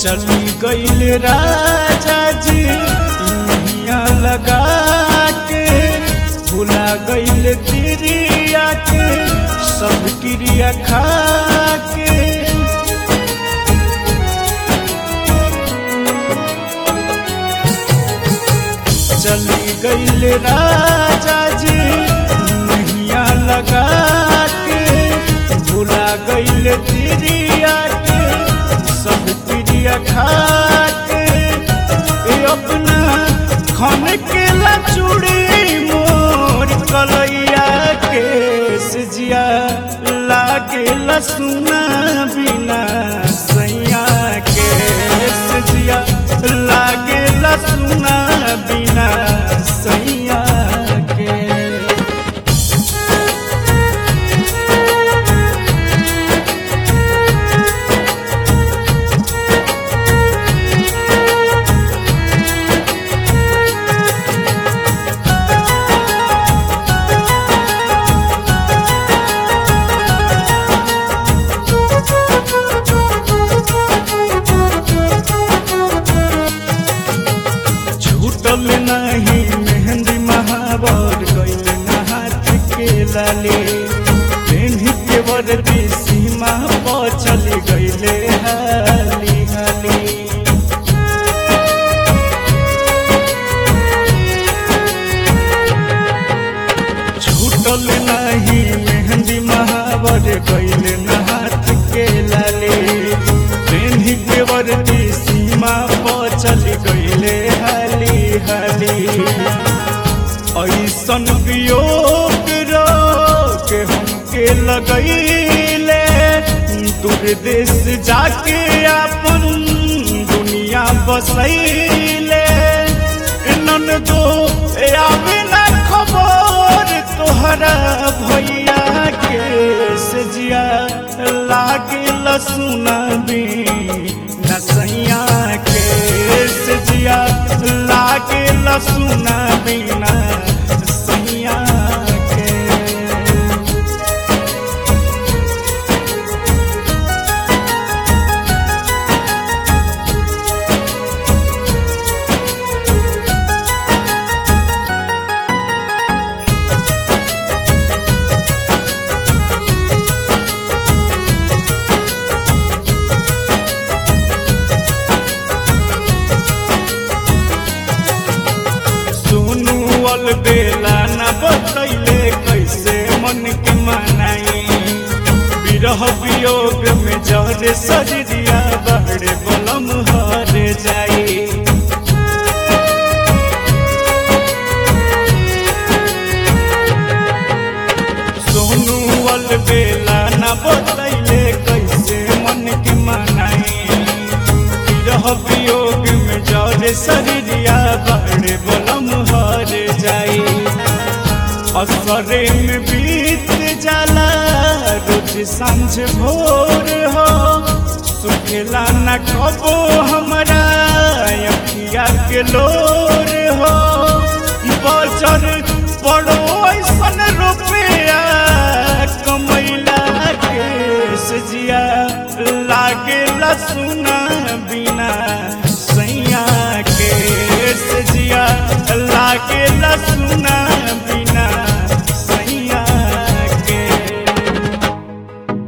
चली गईल राजा जी इनिया लगा के भुला गईल तिरिया के सब क्रिया खा के चली गईल राजा जी नैया लगा के भुला गईल तिरिया के सब क्रिया खा के ए अपना खन के चूड़ी मोर कलैया के सजिया लागे लसुना बिना सैया के सजिया लागे लसुना बिना सैया के छूटल नहीं मेहंदी महावर गईल हाथ के लाले पेन्ही के वर्दी सीमा पर चली गईले हाली हाली छूटल नहीं मेहंदी महावर गईल हाथ के लाले पेन्ही के वर्दी सीमा पर चली गईले हाली हाली ऐसन वियोग के हमके लगैले दूर देश जाके अपन दुनिया बसैले नन दो आवे ना खबर तोहरा भैया के सजिया लागे लसुना भी नसैया के सजिया लागे लसुना बिना सैया के सुनु अल बेला न बतैले कैसे मन के मनाई विरह वियोग में जहरे सजरिया बहरे बलम हर जाई सोनू अल बेला न बतैले कैसे मन के मनाई विरह वियोग में जरे शरीरिया बड़े बलम हर जाई असरे में बीत जाला रोज सांझ भोर हो सुखेला न कबो हमरा अखिया के लोर हो बजर पड़ो ऐसन रुपया कमैला के सजिया लागे लसुना बिना सैया के सजिया लागे लसुना